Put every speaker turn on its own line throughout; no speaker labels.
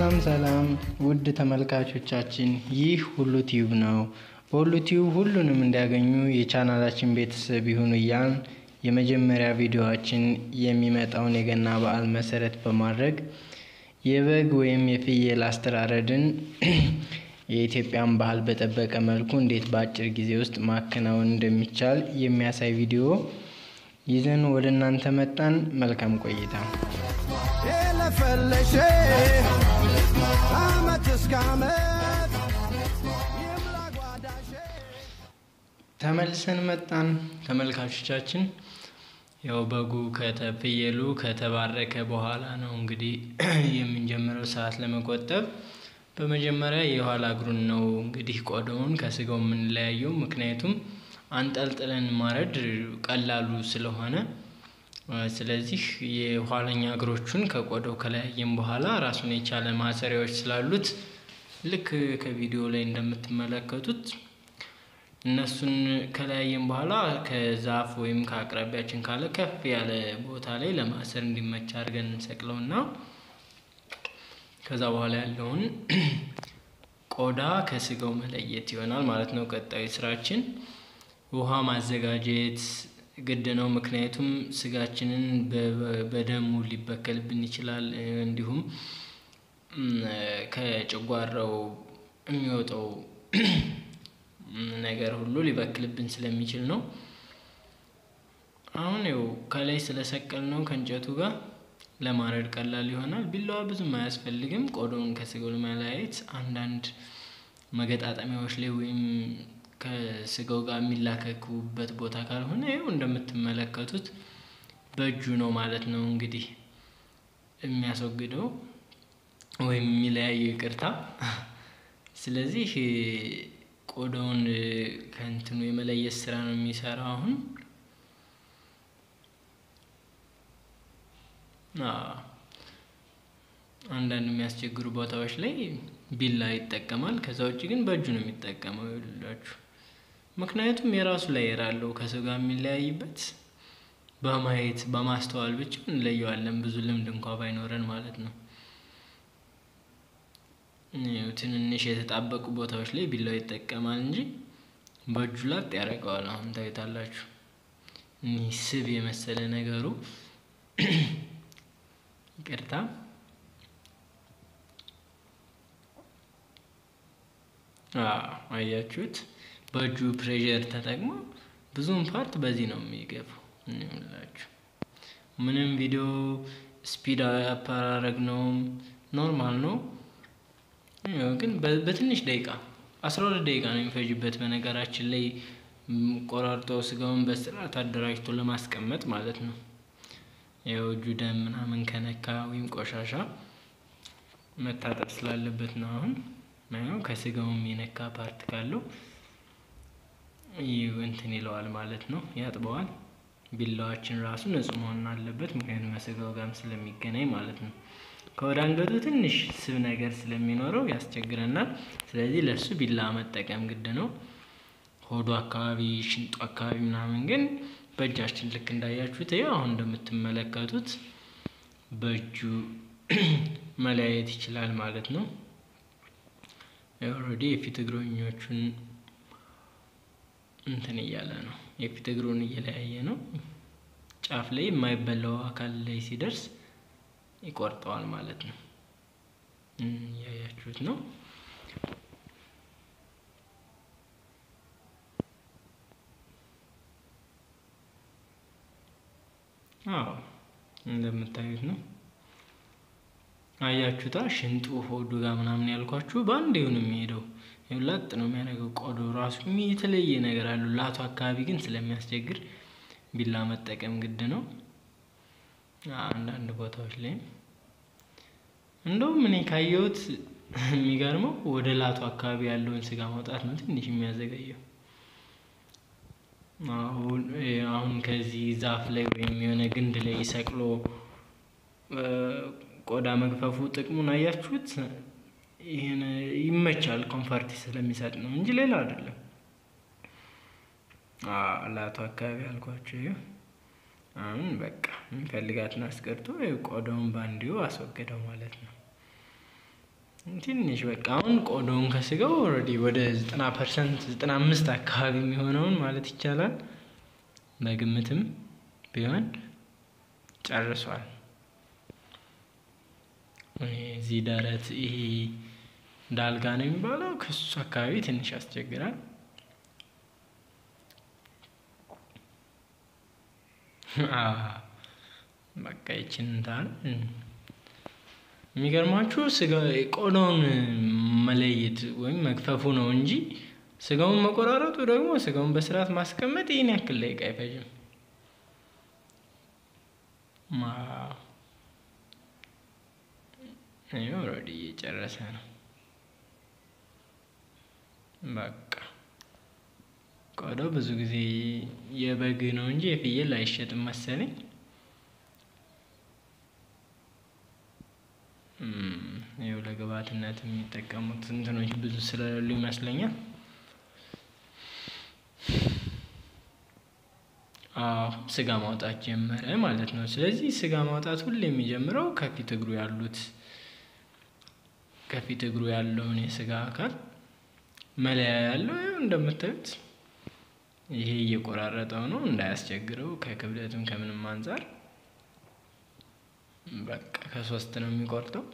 ሰላም ሰላም ውድ ተመልካቾቻችን ይህ ሁሉ ቲዩብ ነው። በሁሉ ቲዩብ ሁሉንም እንዲያገኙ የቻናላችን ቤተሰብ ይሁኑ እያልን የመጀመሪያ ቪዲዮችን የሚመጣውን የገና በዓል መሰረት በማድረግ የበግ ወይም የፍየል አስተራረድን የኢትዮጵያን ባህል በጠበቀ መልኩ እንዴት በአጭር ጊዜ ውስጥ ማከናወን እንደሚቻል የሚያሳይ ቪዲዮ ይዘን ወደ እናንተ መጣን። መልካም ቆይታ።
የለፈለሽ አመት እስከ አመት ይምላ ጓዳሽ
ተመልሰን መጣን ተመልካቾቻችን። ያው በጉ ፍየሉ ከተባረከ በኋላ ነው እንግዲህ የምንጀምረው ሰዓት ለመቆጠብ። በመጀመሪያ የኋላ እግሩን ነው እንግዲህ ቆዳውን ከስጋው የምንለያየው። ምክንያቱም አንጠልጥለን ማረድ ቀላሉ ስለሆነ፣ ስለዚህ የኋለኛ እግሮቹን ከቆዳው ከለያየም በኋላ ራሱን የቻለ ማሰሪያዎች ስላሉት ልክ ከቪዲዮ ላይ እንደምትመለከቱት እነሱን ከለያየም በኋላ ከዛፍ ወይም ከአቅራቢያችን ካለ ከፍ ያለ ቦታ ላይ ለማሰር እንዲመቻ አድርገን እንሰቅለውና ከዛ በኋላ ያለውን ቆዳ ከስጋው መለየት ይሆናል ማለት ነው። ቀጣዩ ስራችን ውሃ ማዘጋጀት ግድ ነው። ምክንያቱም ስጋችንን በደሙ ሊበከልብን ይችላል። እንዲሁም ከጨጓራው የሚወጣው ነገር ሁሉ ሊበክልብን ስለሚችል ነው። አሁን ይኸው ከላይ ስለሰቀል ነው ከእንጨቱ ጋር ለማረድ ቀላል ይሆናል። ቢላዋ ብዙም አያስፈልግም። ቆዳውን ከስጋው ለመለያየት አንዳንድ መገጣጠሚያዎች ላይ ወይም ከስጋው ጋር የሚላከኩበት ቦታ ካልሆነ ይኸው እንደምትመለከቱት በእጁ ነው ማለት ነው እንግዲህ የሚያስወግደው ወይም የሚለያየው ይቅርታ። ስለዚህ ቆዳውን ከእንትኑ የመለየት ስራ ነው የሚሰራው አሁን አንዳንድ የሚያስቸግሩ ቦታዎች ላይ ቢላ ይጠቀማል። ከዛ ውጭ ግን በእጁ ነው የሚጠቀመው ይላችሁ። ምክንያቱም የራሱ ላየር አለው ከሰው ጋር የሚለያይበት በማየት በማስተዋል ብቻ እንለየዋለን። ብዙ ልምድ እንኳ ባይኖረን ማለት ነው። ትንንሽ የተጣበቁ ቦታዎች ላይ ቢላው ይጠቀማል እንጂ በእጁ ላጥ ያደርገዋል። አሁን ታዩታላችሁ። እኒህ ስብ የመሰለ ነገሩ ይቅርታ አያችሁት? በእጁ ፕሬዠር ተጠቅሞ ብዙውን ፓርት በዚህ ነው የሚገፋው። ላችሁ ምንም ቪዲዮ ስፒድ አፓራረግ ነው ኖርማል ነው፣ ግን በትንሽ ደቂቃ አስራ ሁለት ደቂቃ ነው የሚፈጅበት። በነገራችን ላይ ቆራርጦ ስጋውን በስርዓት አደራጅቶ ለማስቀመጥ ማለት ነው። ያው እጁ ደም ምናምን ከነካ ወይም ቆሻሻ መታጠብ ስላለበት ነው። አሁን ነው ከስጋውም የነካ ፓርት ካለው እንትን ይለዋል ማለት ነው፣ ያጥበዋል። ቢላዋችን ራሱ ንጹህ መሆን አለበት፣ ምክንያቱም ከስጋው ጋርም ስለሚገናኝ ማለት ነው። ከወደ አንገቱ ትንሽ ስብ ነገር ስለሚኖረው ያስቸግረናል። ስለዚህ ለእሱ ቢላ መጠቀም ግድ ነው። ሆዱ አካባቢ፣ ሽንጡ አካባቢ ምናምን ግን በእጃችን ልክ እንዳያችሁት ይኸው አሁን እንደምትመለከቱት በእጁ መለያየት ይችላል ማለት ነው። ኦልሬዲ የፊት እግረኞቹን እንትን እያለ ነው፣ የፊት እግሩን እየለያየ ነው። ጫፍ ላይ የማይበላው አካል ላይ ሲደርስ ይቆርጠዋል ማለት ነው። እያያችሁት ነው። አዎ እንደምታዩት ነው። አያችሁታ ሽንጡ ሆዱ ጋር ምናምን ያልኳችሁ በአንድ ነው የሚሄደው። ላጥ ነው የሚያደርገው። ቆዳው ራሱ የተለየ ነገር አለው። ላቱ አካባቢ ግን ስለሚያስቸግር ቢላ መጠቀም ግድ ነው። አንዳንድ ቦታዎች ላይ እንደውም እኔ ካየሁት የሚገርመው ወደ ላቱ አካባቢ ያለውን ስጋ ማውጣት ነው ትንሽ የሚያዘገየው። አሁን ከዚህ ዛፍ ላይ ወይም የሆነ ግንድ ላይ ሰቅሎ ቆዳ መግፈፉ ጥቅሙን አያችሁት? ይህን ይመቻል፣ ኮንፈርት ስለሚሰጥ ነው እንጂ ሌላ አይደለም። ላቱ አካባቢ አልኳቸው። ይኸው አሁን በቃ የሚፈልጋትን አስቀርቶ ቆዳውን ባንዲው አስወገደው ማለት ነው። ትንሽ በቃ አሁን ቆዳውን ከስጋው ኦልሬዲ ወደ ዘጠና ፐርሰንት ዘጠና አምስት አካባቢ የሚሆነውን ማለት ይቻላል በግምትም ቢሆን ጨርሷል። እዚህ ደረት ይሄ ዳልጋ ነው የሚባለው ከሱ አካባቢ ትንሽ ያስቸግራል። በቃ ይችን እንታል የሚገርማችሁ ስጋ ቆዳውን መለየት ወይም መክፈፉ ነው እንጂ ስጋውን መቆራረጡ ደግሞ ስጋውን በስርዓት ማስቀመጥ ይህን ያክል ደቂቃ አይፈጅም። ኦልሬዲ እየጨረሰ ነው። በቃ ቆዳው ብዙ ጊዜ የበግ ነው እንጂ የፍየል አይሸጥም መሰለኝ። ይኸው ለግብዓትነት የሚጠቀሙት እንትኖች ብዙ ስለሌሉ ይመስለኛል። አዎ ስጋ ማውጣት ጀመረ ማለት ነው። ስለዚህ ስጋ ማውጣት ሁሌ የሚጀምረው ከፊት እግሩ ያሉት ከፊት እግሩ ያለውን የስጋ አካል መለያ ያለው ይኸው እንደምታዩት ይሄ እየቆራረጠው ነው እንዳያስቸግረው ከክብደትም ከምንም አንፃር በቃ ከሶስት ነው የሚቆርጠው።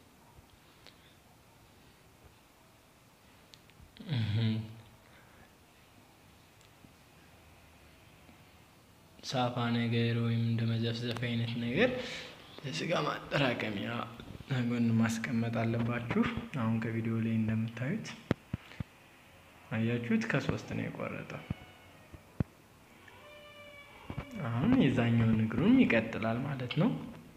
ሳፋ ነገር ወይም እንደ መዘፍዘፍ አይነት ነገር ለስጋ ማጠራቀሚያ ጎን ማስቀመጥ አለባችሁ። አሁን ከቪዲዮ ላይ እንደምታዩት አያችሁት፣ ከሶስት ነው የቆረጠው። አሁን የዛኛውን እግሩም ይቀጥላል ማለት ነው።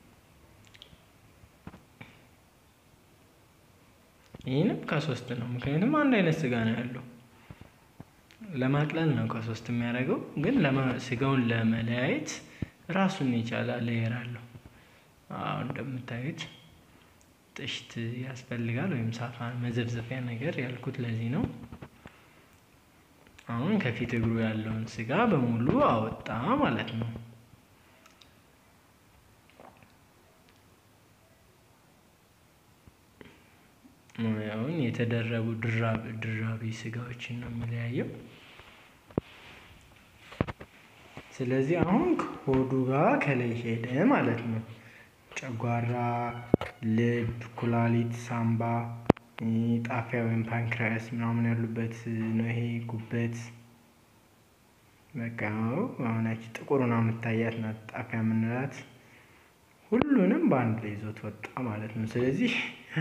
ይህንም ከሶስት ነው፣ ምክንያቱም አንድ አይነት ስጋ ነው ያለው። ለማቅለል ነው ከሶስት የሚያደርገው፣ ግን ስጋውን ለመለያየት ራሱን የቻለ ሌየር አለው። አሁን እንደምታዩት ጥሽት ያስፈልጋል፣ ወይም ሳፋ መዘፍዘፊያ ነገር ያልኩት ለዚህ ነው። አሁን ከፊት እግሩ ያለውን ስጋ በሙሉ አወጣ ማለት ነው። አሁን የተደረቡ ድራቢ ስጋዎችን ነው የሚለያየው። ስለዚህ አሁን ከሆዱ ጋር ከላይ ሄደ ማለት ነው። ጨጓራ፣ ልብ፣ ኩላሊት፣ ሳምባ፣ ጣፊያ ወይም ፓንክሪያስ ምናምን ያሉበት ነው። ይሄ ጉበት በቃ አሁናች ጥቁሩን የምታያት ናት ጣፊያ የምንላት ሁሉንም በአንድ ላይ ይዞት ወጣ ማለት ነው። ስለዚህ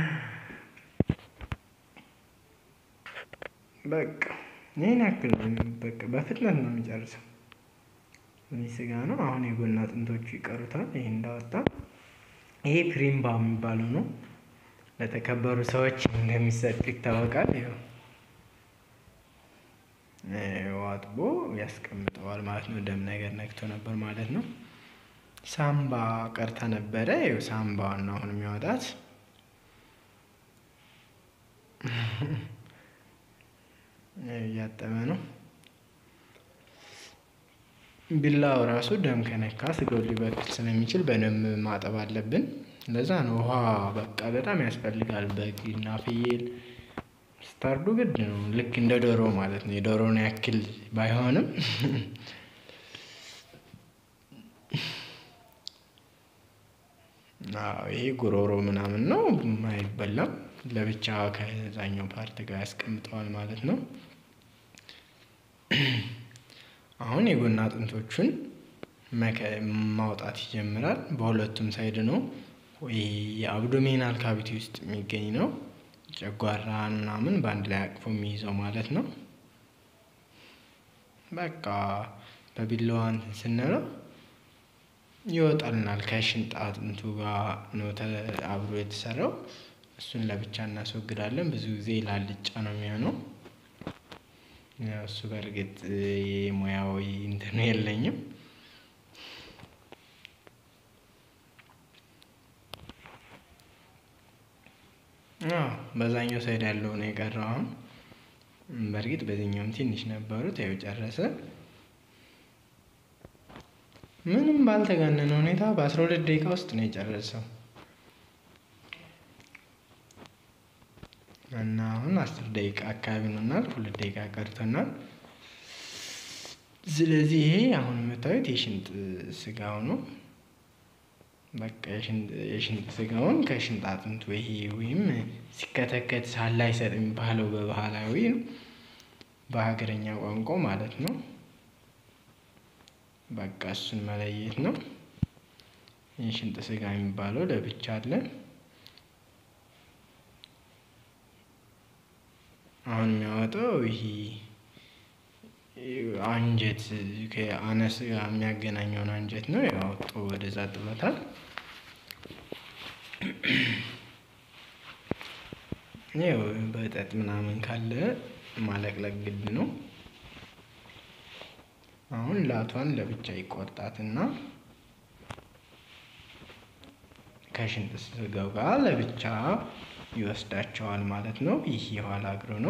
በቃ ይህን ያክል በቃ በፍጥነት ነው የሚጨርሰው። ይህ ስጋ ነው። አሁን የጎን አጥንቶቹ ይቀሩታል። ይህ እንዳወጣ ይሄ ፕሪምባ የሚባለው ነው። ለተከበሩ ሰዎች እንደሚሰጥ ይታወቃል። ይኸው አጥቦ ያስቀምጠዋል ማለት ነው። ደም ነገር ነክቶ ነበር ማለት ነው። ሳምባ ቀርታ ነበረ። ይኸው ሳምባዋን ነው አሁን የሚያወጣት። እያጠበ ነው። ቢላው ራሱ ደም ከነካ ስጋው ሊበክል ስለሚችል በደንብ ማጠብ አለብን። ለዛ ነው ውሃ በቃ በጣም ያስፈልጋል። በግ እና ፍየል ስታርዱ ግድ ነው። ልክ እንደ ዶሮ ማለት ነው። የዶሮን ያክል ባይሆንም ይሄ ጉሮሮ ምናምን ነው አይበላም። ለብቻ ከዛኛው ፓርት ጋር ያስቀምጠዋል ማለት ነው። አሁን የጎን አጥንቶቹን ማውጣት ይጀምራል። በሁለቱም ሳይድ ነው። የአብዶሜናል ካቪቲ ውስጥ የሚገኝ ነው። ጨጓራን ምናምን በአንድ ላይ አቅፎ የሚይዘው ማለት ነው። በቃ በቢላዋ እንትን ስንለው ይወጣልናል። ከሽንጥ አጥንቱ ጋር ነው አብሮ የተሰራው። እሱን ለብቻ እናስወግዳለን። ብዙ ጊዜ ላልጫ ነው የሚሆነው። እሱ በእርግጥ የሙያዊ እንትኑ የለኝም። በዛኛው ሳይድ ያለው ነው የቀረው። አሁን በእርግጥ በዚህኛውም ትንሽ ነበሩት። ያው ጨረሰ። ምንም ባልተጋነነ ሁኔታ በአስራ ሁለት ደቂቃ ውስጥ ነው የጨረሰው። እና አሁን አስር ደቂቃ አካባቢ ሆኖናል። ሁለት ደቂቃ ቀርቶናል። ስለዚህ ይሄ አሁን የምታዩት የሽንጥ ስጋው ነው። በቃ የሽንጥ ስጋውን ከሽንጥ አጥንቱ ይሄ ወይም ሲከተከት ሳላ አይሰጥ የሚባለው በባህላዊ በሀገረኛ ቋንቋ ማለት ነው። በቃ እሱን መለየት ነው። የሽንጥ ስጋ የሚባለው ለብቻ አለ። አሁን የሚያወጣው ይሄ አንጀት ከአነስ ጋር የሚያገናኘውን አንጀት ነው ያወጡ ወደዛ ጥሎታል። ይኸው በጠጥ ምናምን ካለ ማለቅለቅ ግድ ነው። አሁን ላቷን ለብቻ ይቆርጣትና ከሽንጥ ስጋው ጋር ለብቻ ይወስዳቸዋል ማለት ነው። ይህ የኋላ እግሩ ነው።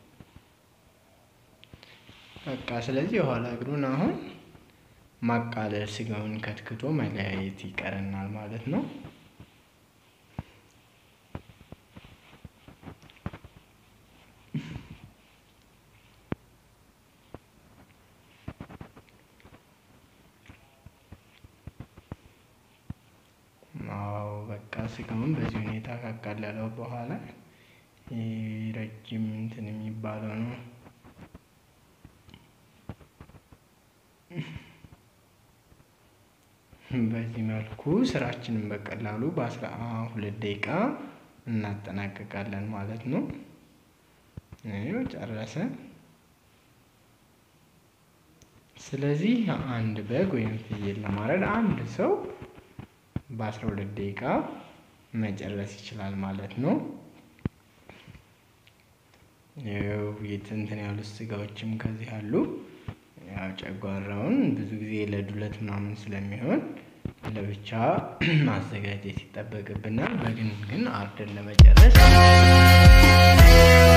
በቃ ስለዚህ የኋላ እግሩን አሁን ማቃለል ስጋውን ከትክቶ መለያየት ይቀረናል ማለት ነው። አዎ በቃ ስጋውን በዚህ ሁኔታ ካቃለለው በኋላ ረጅም እንትን የሚባለው ነው። በዚህ መልኩ ስራችንን በቀላሉ በአስራ ሁለት ደቂቃ እናጠናቅቃለን ማለት ነው። ይኸው ጨረሰ። ስለዚህ አንድ በግ ወይም ፍየል ለማረድ አንድ ሰው በአስራ ሁለት ደቂቃ መጨረስ ይችላል ማለት ነው። ያው እንትን ያሉት ስጋዎችም ከዚህ አሉ። ያው ጨጓራውን ብዙ ጊዜ ለዱለት ምናምን ስለሚሆን ለብቻ ማዘጋጀት ይጠበቅብናል። በግን ግን አርደን ለመጨረስ